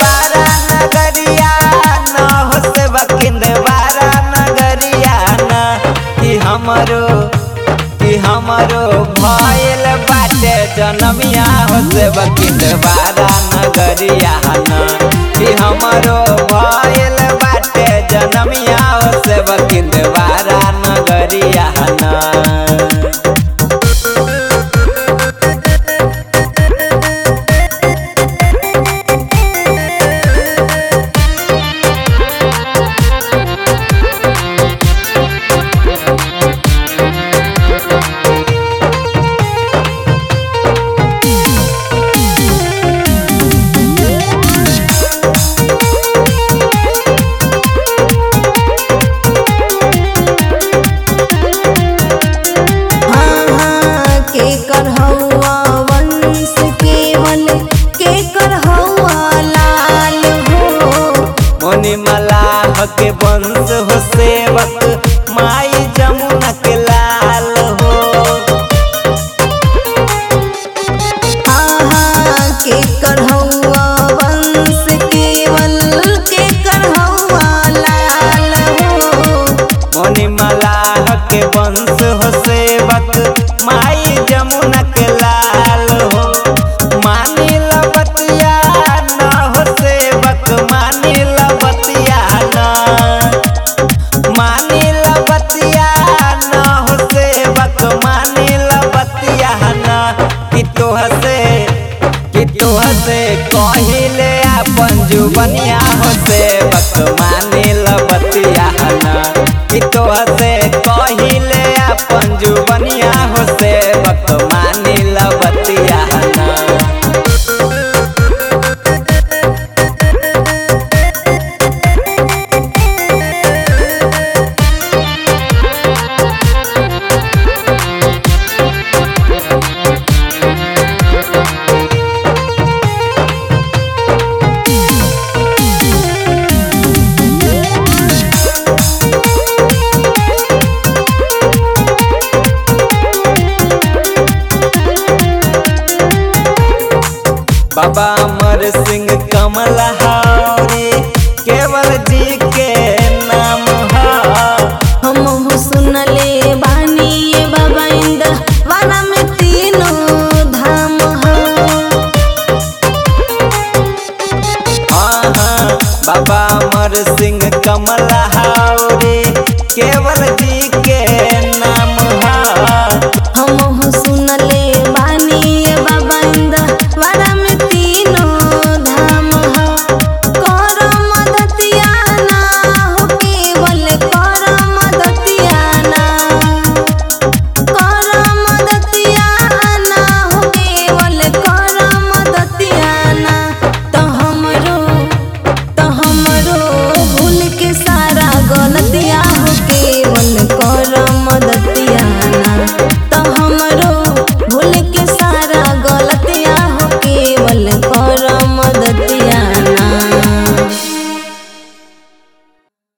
बारा नगरिया न हो से बकिंद बारा नगरिया न कि हमरो कि हमरो भइल बाटे जनमिया हो से बकिंद बारा नगरिया न कि हमरो भइल बाटे जनमिया हो से बकिंद बारा नगरिया न हाँ हाँ के कर हौआ वंश केवल के कर हौआ लाल हो मुनि मलाह के वंश हो सेवक माई जमुना के लाल हो हाँ हाँ के कर हौआ वंश केवल के कर हौआ लाल हो मुनि मलाह के वंश हो सेवक माई जमुना के लाल हो मानी लबतिया न हो सेवक मानी लबतिया न मानी लबतिया न हो सेवक मानी लबतिया न कि तोह से कि तोह से कहिले अपन जुबनिया हो सेवक मानी लबतिया न कि तोह से कहिले अपन जुबनिया हो सेवक मानी लबतिया न बाबा अमर सिंह कमल हारे केवल जी के नाम है हम हो सुनले बानी ये बाबा इंद वाला में तीनों धाम हो हाँ हाँ बाबा अमर सिंह कमल हारे केवल जी